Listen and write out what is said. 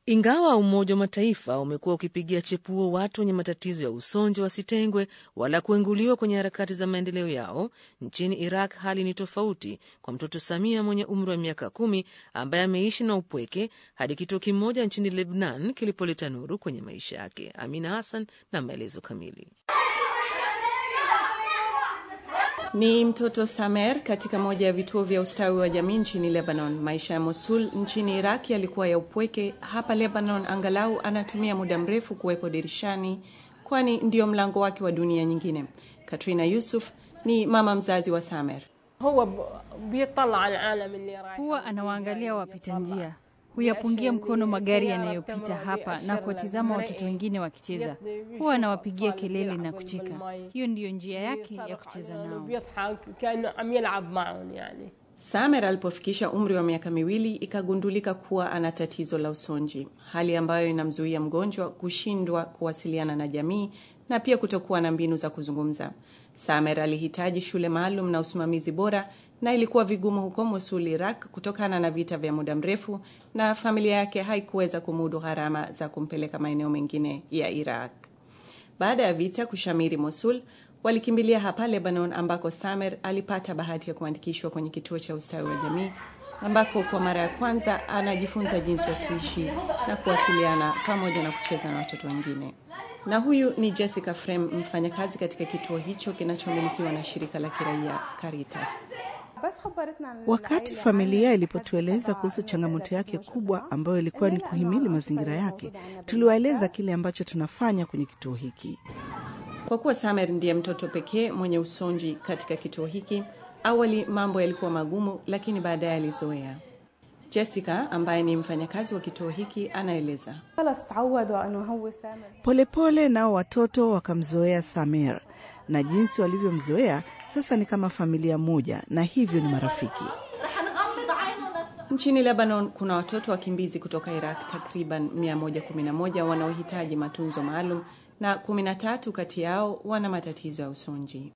Ingawa Umoja wa Mataifa umekuwa ukipigia chepuo watu wenye matatizo ya usonji wasitengwe wala kuenguliwa kwenye harakati za maendeleo yao, nchini Iraq hali ni tofauti kwa mtoto Samia mwenye umri wa miaka kumi ambaye ameishi na upweke hadi kituo kimoja nchini Lebnan kilipoleta nuru kwenye maisha yake. Amina Hassan na maelezo kamili. Ni mtoto Samer katika moja ya vituo vya ustawi wa jamii nchini Lebanon. Maisha ya Mosul nchini Iraq yalikuwa ya upweke. Hapa Lebanon angalau anatumia muda mrefu kuwepo dirishani, kwani ndio mlango wake wa dunia nyingine. Katrina Yusuf ni mama mzazi wa Samer. Huwa anawaangalia wapita njia, huyapungia mkono magari yanayopita hapa na kuwatizama watoto wengine wakicheza. Huwa anawapigia kelele na kucheka. Hiyo ndiyo njia yake ya kucheza nao. Samer alipofikisha umri wa miaka miwili ikagundulika kuwa ana tatizo la usonji, hali ambayo inamzuia mgonjwa kushindwa kuwasiliana na jamii na pia kutokuwa na mbinu za kuzungumza. Samer alihitaji shule maalum na usimamizi bora, na ilikuwa vigumu huko Mosul, Iraq, kutokana na vita vya muda mrefu, na familia yake haikuweza kumudu gharama za kumpeleka maeneo mengine ya Iraq. Baada ya vita kushamiri Mosul, walikimbilia hapa Lebanon, ambako Samer alipata bahati ya kuandikishwa kwenye kituo cha ustawi wa jamii, ambako kwa mara ya kwanza anajifunza jinsi ya kuishi na kuwasiliana pamoja na kucheza na watoto wengine. Na huyu ni Jessica Frem, mfanyakazi katika kituo hicho kinachomilikiwa na shirika la kiraia Caritas. Wakati familia ilipotueleza kuhusu changamoto yake kubwa ambayo ilikuwa ni kuhimili mazingira yake, tuliwaeleza kile ambacho tunafanya kwenye kituo hiki. Kwa kuwa Samer ndiye mtoto pekee mwenye usonji katika kituo hiki, awali mambo yalikuwa magumu, lakini baadaye alizoea. Jessica ambaye ni mfanyakazi wa kituo hiki anaeleza. Polepole nao watoto wakamzoea Samer na jinsi walivyomzoea sasa ni kama familia moja, na hivyo ni marafiki. Nchini Lebanon kuna watoto wakimbizi kutoka Iraq takriban 111 wanaohitaji matunzo maalum na 13 kati yao wana matatizo ya usonji.